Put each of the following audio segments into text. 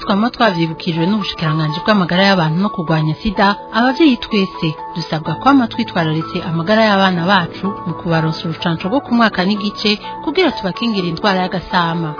twama twavyibukijwe n'ubushikiranganji bw'amagara y'abantu no kurwanya sida abavyeyi twese dusabwa kwama twitwararitse amagara y'abana bacu mu kubaronsa urucanco rwo ku mwaka n'igice kugira tubakingire indwara y'agasama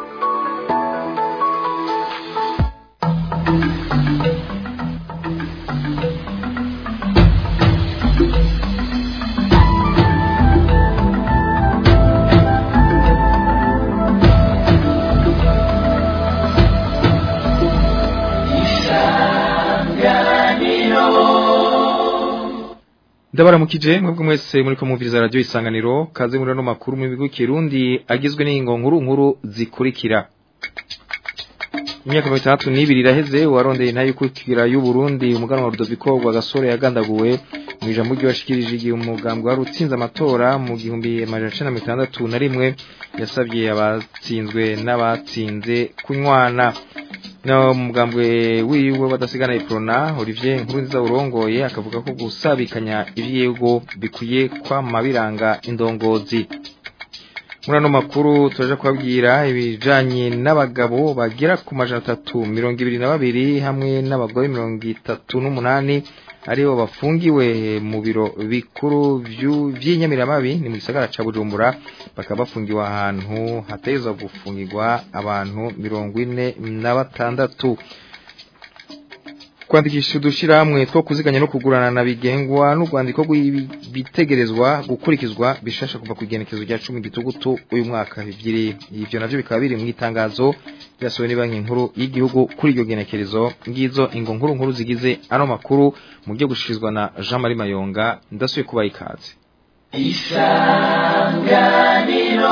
ndabaramukije mwebwe mwese muri ko mwumviriza radio isanganiro kaze muri no makuru mu bigo kirundi agizwe n'ingo nkuru nkuru zikurikira imyaka 32 iraheze warondeye ntayo kwikira y'u Burundi umuganwa wa Rudoviko rwa gasore yagandaguwe mu ijambo ry'abashikirije igihe umugambwe wari utsinze amatora mu gihumbi amajana mitandatu na rimwe yasabye abatsinzwe n'abatsinze kunywana na mugambwe wiwe badasigana iprona Olivier Nkurunziza urongoye akavuga ko gusabikanya ivyego bikuye kwa mabiranga indongozi muri ano makuru turaje kubabwira ibijanye n'abagabo bagera ku majana atatu mirongo ibiri na babiri hamwe n'abagore mirongo itatu n'umunani aribo bafungiwe mu biro bikuru vy'inyamiramabi ni mu gisagara ca Bujumbura bakaba bafungiwe ahantu hatezwa gufungirwa abantu mirongo ine na batandatu kwandikisha udushirahamwe two kuziganya no kugurana na bigengwa n'urwandiko rw'ibitegerezwa gukurikizwa bishasha kuva ku igenekezo rya cumi gitugutu uyu mwaka bibiri ivyo navyo bikaba biri mu itangazo ryasohowe banki nkuru y'igihugu kuri iryo genekerezo ngizo ingo nkuru nkuru zigize ano makuru mu byo gushikirizwa na Jean Marie Mayonga ndasuye kuba ikaze isanganiro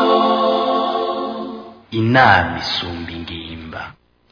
inama isumba ingimba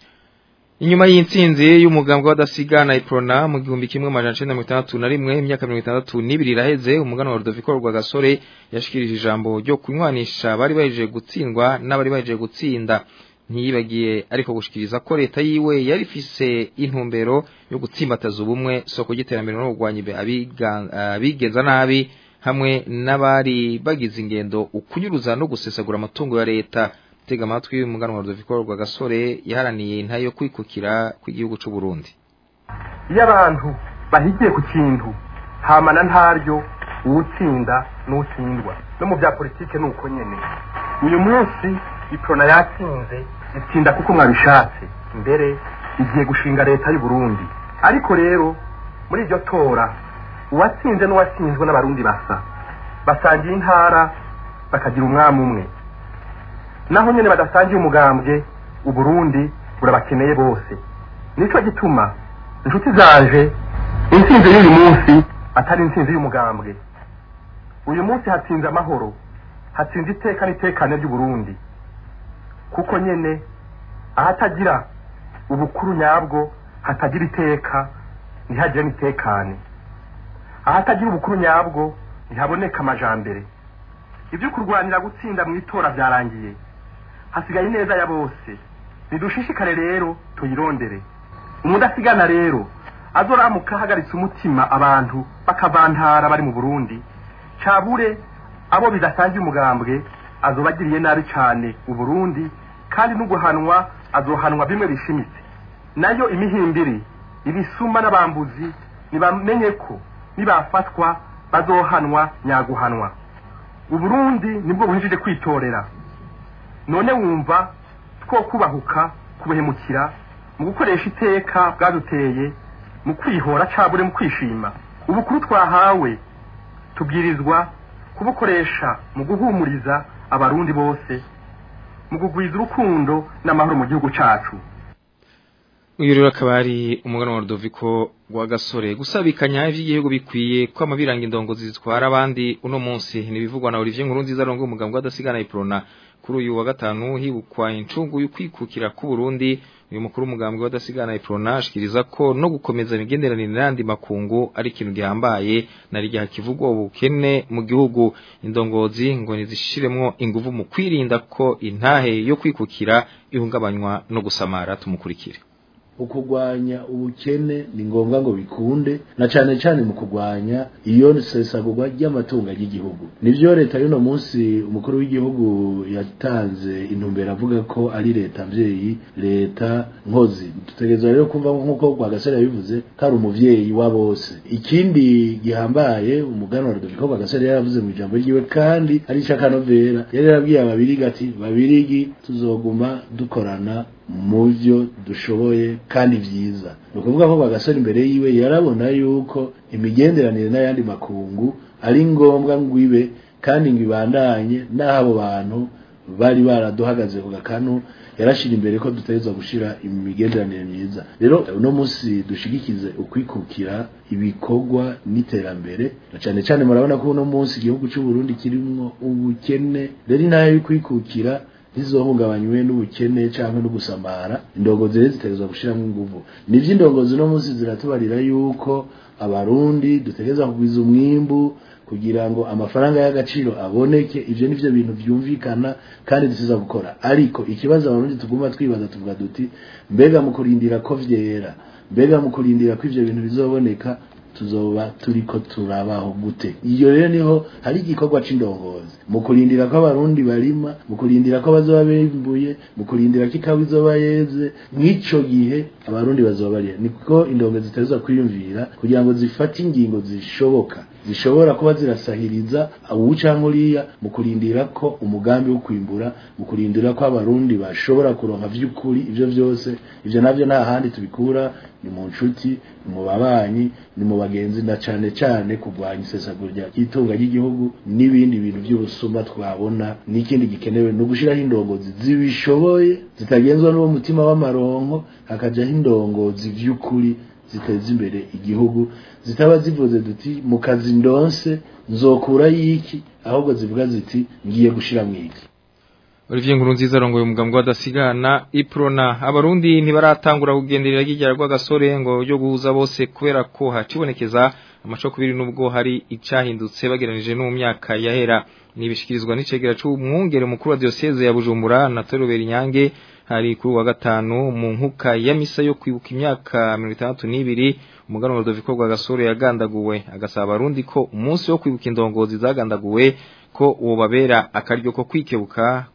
Inyuma y'intsinzi y'umugambwe w'adasigana iprona mu gihumbi kimwe amajana icenda mirongo itandatu na rimwe imyaka mirongo itandatu n'ibiri iraheze umugana wa Rudoviko rwa gasore yashikirije ijambo ryo kunywanisha bari bahejeje gutsindwa n'abari bahejeje gutsinda ntiyibagiye ariko gushikiriza ko leta yiwe yari ifise intumbero yo gutsimbataza ubumwe soko ry'iterambere no kurwanya abigenza nabi hamwe n'abari bagize ingendo ukunyuruza no gusesagura amatungo ya leta tega amatwi umuganwa Rudoviko rwa gasore yaharaniye intayo kwikukira kw'igihugu c'u Burundi iyo abantu bahigiye ku kintu hamana ntaryo uwutsinda n'utsindwa no mu bya politike ni uko nyene uyu munsi iprona yatsinze itsinda kuko mwabishatse mbere igiye gushinga leta y'u Burundi ariko rero muri iryo tora uwatsinze n'uwatsinzwe n'abarundi basa basangiye intara bakagira umwami umwe naho nyene badasangiye umugambwe uburundi burabakeneye bose nico gituma inshuti zanje intsinzi y'uyu munsi atari intsinzi y'umugambwe uyu munsi hatsinze amahoro hatsinze iteka n'itekane ry'uburundi kuko nyene ahatagira ubukuru nyabwo hatagira iteka ntihagire n'itekane ahatagira ubukuru nyabwo ntihaboneka amajambere ibyo kurwanira gutsinda mu itora byarangiye hasigaye ineza ya bose nidushishikare rero tuyirondere umudasigana rero azoramuka ahagaritse umutima abantu bakavantara bari mu burundi cabure abo bidasangiye umugambwe azobagiriye nabi cane uburundi kandi n'uguhanwa azohanwa bimwe bishimitse nayo imihimbiri ibisuma n'abambuzi nibamenye ko nibafatwa bazohanwa nyaguhanwa uburundi nibwo buhejije kwitorera none wumva two kubahuka kubuhemukira mu gukoresha iteka bwaduteye mu kwihora cabure mu kwishima ubukuru twahawe tubwirizwa kubukoresha mu guhumuriza abarundi bose mu kugwiza urukundo n'amahoro mu gihugu cacu uyu rero akaba ari umugana wa Rudoviko rwa gasore gusabikanya ivy'igihugu bikwiye ko amabiranga indongozi zitwara abandi uno munsi nibivugwa na Olivier Nkurunziza arongo umugambwe w'adasigana iprona kuri uyu wa gatanu hibukwa incungu y'ukwikukira ku Burundi uyu mukuru umugambwe w'adasigana iprona ashikiriza ko no gukomeza imigenderanire n'andi makungu ari ikintu gihambaye nari giha kivugwa ubukene mu gihugu indongozi ngo nizishiremwo inguvu mu kwirinda ko intahe yo kwikukira ihungabanywa no gusamara tumukurikire ukugwanya ubukene ni ngombwa ngo bikunde na cane cane mu kugwanya iyo sesagurwa ry'amatungo y'igihugu nivyo leta y'uno munsi umukuru w'igihugu yatanze intumbero avuga ko ari leta mvyeyi leta nkozi dutegerezwa rero kumva nk'uko rwagasore yabivuze ko ari umuvyeyi wa bose ikindi gihambaye umuganwa rudoviko rwagasore yaravuze mu ijambo ryiwe kandi ari icakanovera yari yarabwiye ababirigi ati babirigi tuzoguma dukorana mu byo dushoboye kandi vyiza ni ukuvuga ko rwagasore imbere yiwe yarabona yuko imigenderanire n'ayandi makungu ari ngombwa ngo ibe kandi ngo ibandanye n'aho abo bantu bari baraduhagaze ku gakanu yarashira imbere ko dutegerezwa gushira imigenderanire myiza rero uno munsi dushigikize ukwikukira ibikorwa n'iterambere na cane cane murabona ko uno munsi igihugu cy'u Burundi kirimwo ubukene rero intara y'ukwikukira ntizohungabanywe n'ubukene cyangwa no gusamara indongozi rero zitegerezwa gushiramo inguvu nivyo indongozi uno munsi ziratubarira yuko abarundi dutegereza kugwiza umwimbu kugira ngo amafaranga y'agaciro aboneke ivyo nivyo bintu vyumvikana kandi dusiza gukora ariko ikibazo abarundi tuguma twibaza tuvuga duti mbega mu kurindira ko vyera mbega mu kurindira ko ivyo bintu bizoboneka tuzoba turiko turabaho gute iyo rero niho hari igikorwa c'indongozi mu kurindira ko abarundi barima mu kurindira ko bazoba bimbuye mu kurindira ko ikawa izoba yeze mw'ico gihe abarundi bazoba bariye niko indongozi zitezwa kwiyumvira kugira ngo zifate ingingo zishoboka zishobora kuba zirasahiriza uwucanka uriya mu kurindira ko umugambi wo kwimbura mu kurindira ko abarundi bashobora kuronka vy'ukuri ivyo vyose ivyo navyo nta handi tubikura ni mu nshuti ni mu babanyi ni mu bagenzi na cane cane kurwanya isesagurya ry'itunga ry'igihugu n'ibindi bintu vy'ubusuma twabona n'ikindi gikenewe ni ugushiraho indongozi zibishoboye zitagenzwa n'uwo mutima w'amaronko hakajaho indongozi vy'ukuri ziteza imbere igihugu zitaba zivuze duti mu kazi ndonse nzokura yiki ahubwo zivuga ziti ngiye gushira mwiki Olivier Nkurunziza arongoye umugambwe wadasigana iprona abarundi ntibaratangura kugenderera ry'igera rw'agasore ngo ryo guhuza bose kubera ko hacibonekeza amacokubiri nubwo hari icahindutse bageranije no mu myaka yahera nibishikirizwa n'icegera c'umwungere mukuru wa diocese ya Bujumbura na Torobera Inyange hari kuri wa gatanu mu nkuka ya misa yo kwibuka imyaka 62 umuganwa Rodoviko rwa gasore yagandaguwe agasaba abarundi ko umunsi wo kwibuka indongozi zagandaguwe ko uwo babera akaryo ko kwikebuka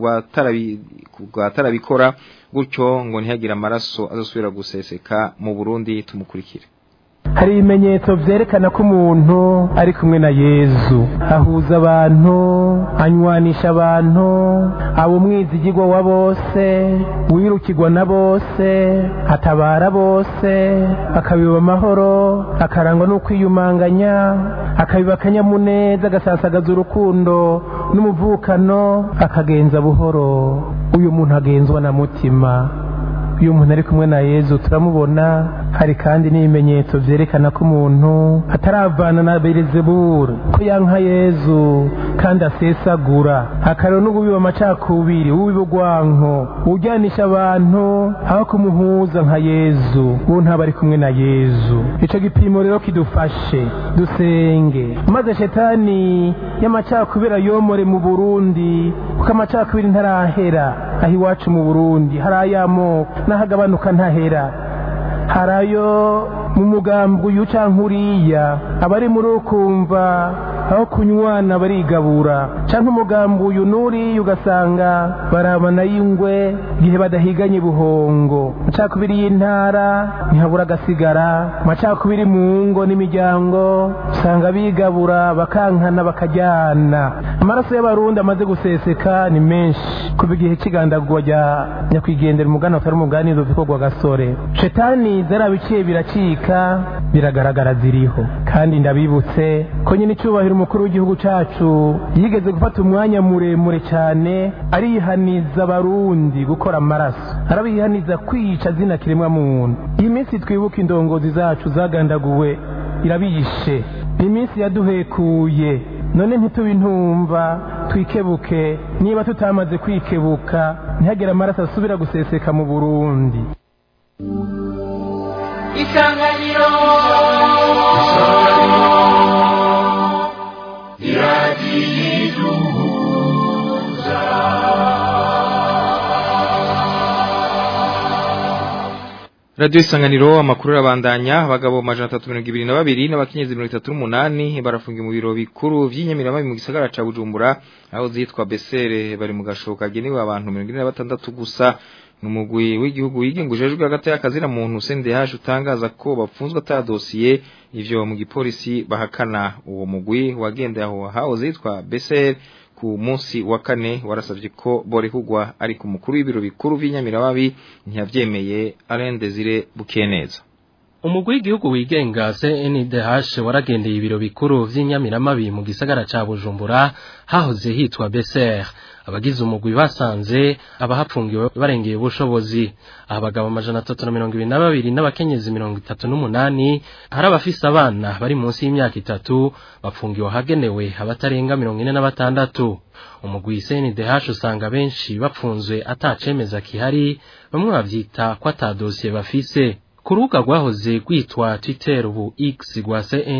kubatarabikora gutyo ngo ntihagire amaraso azosubira guseseka mu Burundi tumukurikire hari ibimenyetso byerekana ko umuntu ari kumwe na yezu ahuza abantu anywanisha abantu aba umwizigirwa wa bose wirukirwa na bose atabara bose akabiba amahoro akarangwa no kwiyumanganya akabiba akanyamuneza agasasagaza urukundo n'umuvukano akagenza buhoro uyu muntu agenzwa na mutima iyo umuntu ari kumwe na yezu turamubona hari kandi n'ibimenyetso byerekana ko umuntu ataravana na berezeburu ko yanka yezu kandi asesagura akarero n'ububiba amacakubiri ububiba urwanko ujyanisha abantu aho kumuhuza nka yezu uwo ntaba ari kumwe na yezu icyo gipimo rero kidufashe dusenge maze shetani y'amacakubiri ayomore mu burundi kuko amacakubiri ntarahera aho iwacu mu burundi hari ay'amoko n'ahagabanuka ntahera hari ayo mu mugambi uyu cyangwa uriya abari muri ukumva aho kunywana barigabura cyangwa umugambi uyu n'uriya ugasanga barabana y'ingwe igihe badahiganye buhongo amacakubiri y'intara ntihabura agasigara amacakubiri mu ngo n'imiryango usanga bigabura bakankana bakajyana amaraso y'abarundi amaze guseseka ni menshi kuva igihe cy'igandagurwa rya nyakwigendera umugani utari umuganiro bikorwa gasore shetani zarabiciye biracika biragaragara ziriho kandi ndabibutse ko nyine icyubahiro umukuru w'igihugu cyacu yigeze gufata umwanya muremure cyane arihaniza abarundi gukora amaraso arabihaniza kwica zina kiremwa muntu iyi minsi twibuka indongozi zacu zagandaguwe irabishe ni iminsi yaduhekuye none ntitube intumva twikebuke niba tutamaze kwikebuka ntihagire amaraso asubira guseseka mu burundi isanganiro iragiduhuza Radio Isanganiro amakuru arabandanya abagabo majana 322 n'abakenyezi 38 barafungiye mu biro bikuru vy'inyamirama mu gisagara ca Bujumbura aho zitwa Besere bari mu gashoka genewe abantu 46 gusa numugwi w'igihugu yigengujejwe hagati y'akazira muntu CNDH utangaza ko bapfunzwe ata dossier ivyo mu gipolisi bahakana uwo mugwi wagende aho haho zitwa Besere ku munsi wa kane warasavye ko borehugwa ari ku mukuru w'ibiro bikuru vy'inyamiramabi ntiyavyemeye Alain Desire Bukeneza umugwi w'igihugu wigenga CNDH waragendeye ibiro bikuru vy'inyamiramabi mu gisagara ca Bujumbura hahoze hitwa BCR abagize umugwi basanze abahapfungiwe barengeye ubushobozi abagabo amajana atatu na mirongo ibiri na babiri n'abakenyezi mirongo itatu n'umunani hari abafise abana bari munsi y'imyaka itatu bapfungiwe ahagenewe abatarenga mirongo ine na batandatu umugwi CNDH usanga benshi bapfunzwe atacemeza kihari bamwe bavyita ko ata dosiye bafise ku rubuga rwahoze rwitwa Twitter ubu X rwa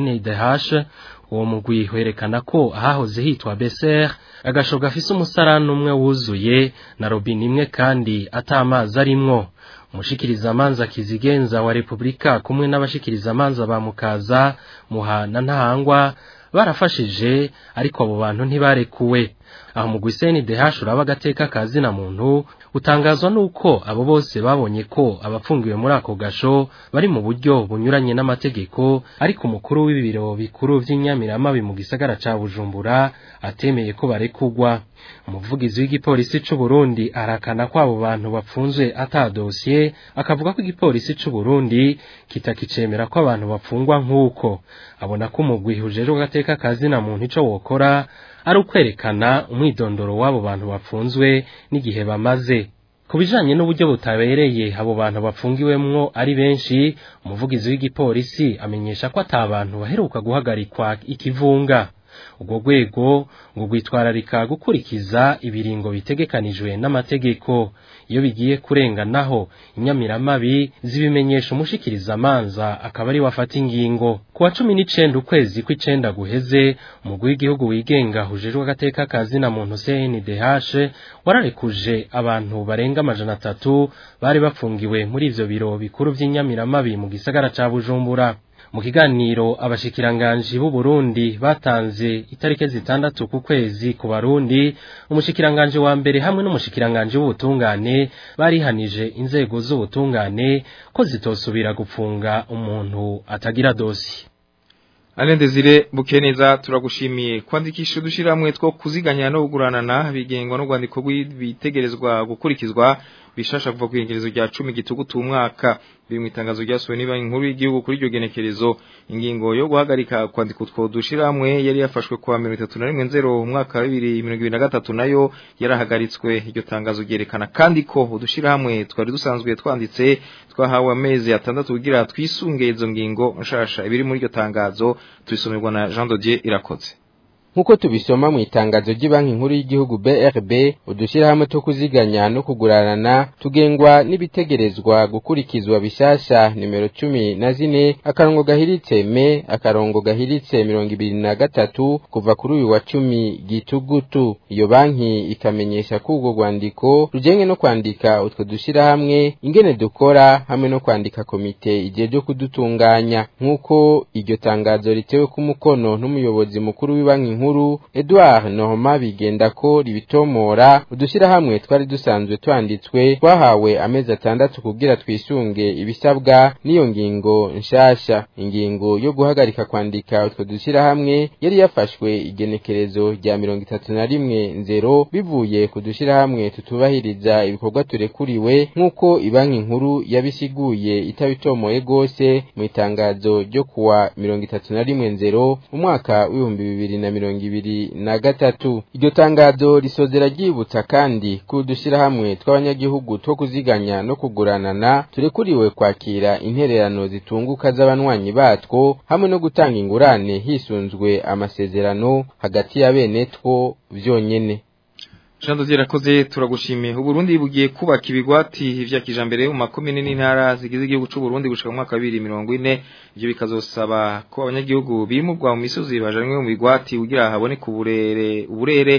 CNDH uwo mugwi werekana ko ahahoze hitwa Besser agasho gafise umusarani umwe wuzuye na robine imwe kandi atamazi arimwo umushikiriza amanza kizigenza wa Republika kumwe n'abashikiriza amanza ba Mukaza Muhana Ntahangwa barafashije ariko abo bantu ntibarekuwe aho mu gwiseni DH uraba agateka kazi na muntu utangazwa nuko abo bose babonye ko abapfungiwe muri ako gasho bari mu buryo bunyuranye n'amategeko ariko umukuru w'ibiro bikuru vy'inyamiramabi mu gisagara ca Bujumbura atemeye ko barekugwa umuvugizi w'igipolisi c'u Burundi arakana ko abo bantu bapfunzwe ata dossier akavuga ko igipolisi c'u Burundi kitakicemera ko abantu bapfungwa nk'uko abona ko umugwi ujejwe agateka kazi na muntu ico wokora ari ukwerekana umwidondoro w'abo bantu bapfunzwe n'igihe bamaze ku bijanye n'uburyo butabereye abo bantu bapfungiwemwo ari benshi umuvugizi w'igipolisi amenyesha ko ata bantu baheruka guhagarikwa ikivunga ubwo rwego ngo rwitwararika gukurikiza ibiringo bitegekanijwe n'amategeko iyo bigiye kurenganaho inyamiramabi zibimenyesha umushikiriza amanza akaba ari wafata ingingo ku wa cumi n'icenda ukwezi kw'icenda guheze umugwi w'igihugu wigenga hujejwe agateka kazi na muntu CNDH wararekuje abantu barenga amajana atatu bari bapfungiwe muri ivyo biro bikuru vy'inyamiramabi mu gisagara ca Bujumbura mu kiganiro abashikiranganji b'u Burundi batanze itarike zitandatu ku kwezi ku barundi umushikiranganje wa mbere hamwe n'umushikiranganje w'ubutungane barihanije inzego z'ubutungane ko zitosubira gupfunga umuntu atagira dosi Alain Desire Bukeneza turagushimiye kwandikisha udushiramwe two kuziganya no kuguranana bigengwa no rwandiko rw'ibitegerezwa gukurikizwa bishasha kuva ku igenekerezo rya 10 gitugutu umwaka biri mu itangazo ryasohowe niba inkuru y'igihugu kuri iryo genekerezo ingingo yo guhagarika kwandika utwo dushiramwe yari yafashwe kwa 31 umwaka wa 2023 nayo yarahagaritswe iryo tangazo ryerekana kandi ko udushiramwe twari dusanzwe twanditse twahawe amezi atandatu kugira twisunge izo ngingo nshasha ibiri muri iryo tangazo tubisomerwa na Jean Dodier irakoze nkuko tubisoma mu itangazo ry'ibanki nkuru y'igihugu BRB udushirahamwe two kuziganya no kuguranana tugengwa n'ibitegerezwa gukurikizwa bishasha nimero cumi na zine akarongo gahiritse me akarongo gahiritse mirongo ibiri na gatatu kuva kuri uyu wa cumi gitugutu iyo banki ikamenyesha ko urwo rwandiko rujenge no kwandika utwo dushirahamwe ingene dukora hamwe no kwandika komite igihe ryo kudutunganya nk'uko iryo tangazo ritewe ku mukono n'umuyobozi mukuru w'ibanki nkuru nkuru Edouard Norma bigenda ko ribitomora udushirahamwe twari dusanzwe twanditswe twahawe amezi atandatu kugira twisunge ibisabwa n'iyo ngingo nshasha ingingo yo guhagarika kwandika utwo dushirahamwe yari yafashwe igenekerezo rya mirongo itatu na rimwe nzero bivuye ku dushirahamwe tutubahiriza ibikorwa turekuriwe nk'uko ibanki nkuru yabisiguye itabitomoye gose mu itangazo ryo kuwa mirongo itatu na rimwe nzero umwaka w'ibihumbi bibiri na mirongo ibiri na gatatu iryo tangazo risozera ryibutsa kandi ko udushirahamwe tw'abanyagihugu two kuziganya no kuguranana turekuriwe kwakira intererano zitunguka z'abanywanyi batwo hamwe no gutanga ingurane hisunzwe amasezerano hagati ya bene two vyonyene Jean Dodier rakoze turagushimiye Uburundi bugiye kubaka ibigwati vya kijambere mu makomine n'intara zigize igihugu c'u Burundi gushika mu mwaka wa 2040 ivyo bikazosaba ko abanyagihugu bimurwa mu misozi bajanwe mu bigwati kugira habone kuburere uburere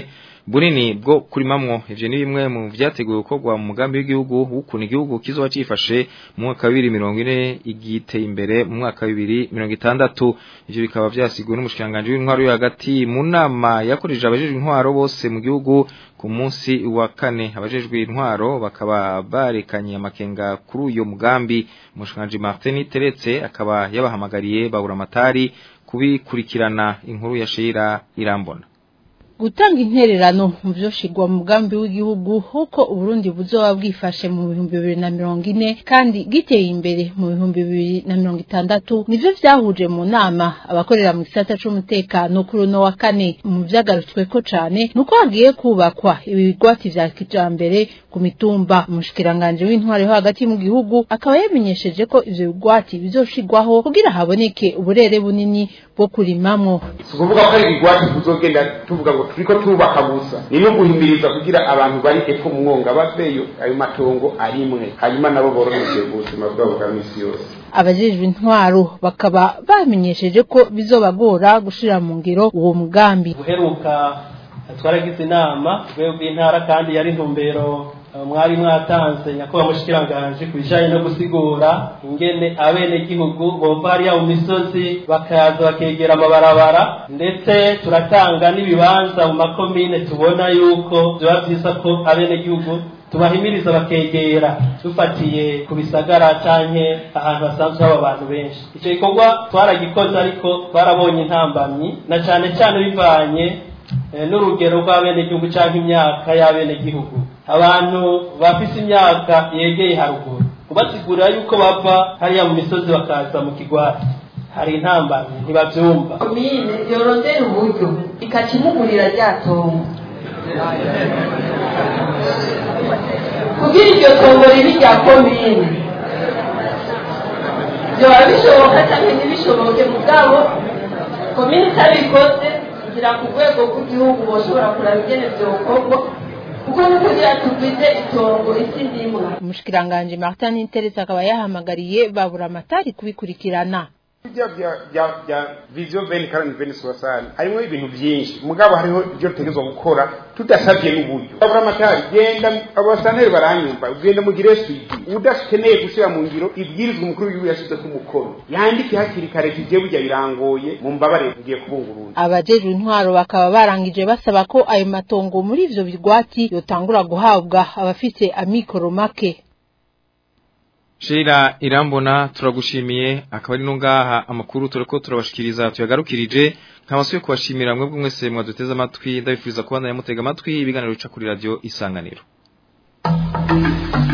bunini bwo kurimamwo ivyo ni bimwe mu vyateguwe gukorwa mu mugambi w'igihugu w'ukuntu igihugu kizoba cifashe mu mwaka wa 2040 igiteye imbere mu mwaka wa 2060 ivyo bikaba vyasiguwe n'umushikanganje w'intwaro yo hagati mu nama yakoreje abajejwe intwaro bose mu gihugu ku munsi wa kane abajejwe intwaro bakaba barekanye amakenga kuri uyo mugambi umushikanganje Martin Teretse akaba yabahamagariye babura amatari kubikurikirana inkuru ya Sheira Irambona gutanga intererano mu byo shigwa mu mugambi w'igihugu huko Uburundi buzoba bwifashe mu bihumbi bibiri na mirongo ine kandi giteye imbere mu bihumbi bibiri na mirongo itandatu nivyo vyahuje mu nama abakorera mu gisata c'umutekano kuri uno wa kane mu vyagarutsweko cane nuko hagiye kubakwa ibigwati vya kijambere ku mitumba umushikiranganje w'intware ho hagati mu gihugu akaba yamenyesheje ko ivyo bigwati bizoshigwaho kugira haboneke uburere bunini bwo kurimamwo ukuvuga ko ari ibigwati tuzogenda tuvuga ngo turiko tubaka gusa niyo guhimiriza kugira abantu bari epfo mu mwonga baveyo ayo matongo arimwe hanyuma nabo boroheje ubuzima bwabo bwa misi yose abajejwe intwaro bakaba bamenyesheje ko bizobagora gushira mu ngiro uwo mugambi guheruka twaragize inama rwego rw'intara kandi yari intumbero mwari mwatanze nyakubahwa mushikiranganje ku bijanye no gusigura ingene abenegihugu bova hariya mu misozi bakaza bakegera amabarabara ndetse turatanga n'ibibanza mu makomine tubona yuko vyoba vyiza ko abenegihugu tubahimiriza bakegera dufatiye ku bisagara canke ahantu hasanzwe haba abantu benshi ico gikorwa twaragikoze ariko twarabonye intambamyi na cane cane bivanye n'urugero rw'abenegihugu canke imyaka y'abenegihugu abantu bafise imyaka yegeye haruguru kubasigurira yuko bava hariya mu misozi bakaza mu kigwati hari intambamyi ntibavyumva komine yorondera uburyo ikakimugurira rya tongo kugira iryo tongo ribi rya komine vyoba bishoboka canke ntibishoboke mugabo komine itabikoze kugira ku rwego rw'igihugu boshobora kuraba ingene vyokorwa kuko ni kugira tugwize itongo isi ndimwa umushikiranganje Martin Interetse akaba yahamagariye babura amatari kubikurikirana bya bya bya bya vision veni karani veni soasani harimo ibintu byinshi mugabo hariho ibyo dutegerezwa gukora tudasabye n'uburyo babura amatari genda abasaneri baranyumva ugenda mugire swidi udakeneye gushyira mu ngiro ibwirizwa umukuru w'igihugu yashyize ku mukono yandike hakiri kare kigiye burya birangoye mu mbabare ngiye kubungurura abajejwe intwaro bakaba barangije basaba ko ayo matongo muri ivyo bigwati yotangura guhabwa abafite amikoro make Sheila irambona turagushimiye akaba ari no ngaha amakuru tureko turabashikiriza tuyagarukirije nkabasuye kubashimira mwebwe mwese mwaduteze amatwi ndabifuriza kubandanya mutega amatwi ibiganiro bica kuri radio isanganiro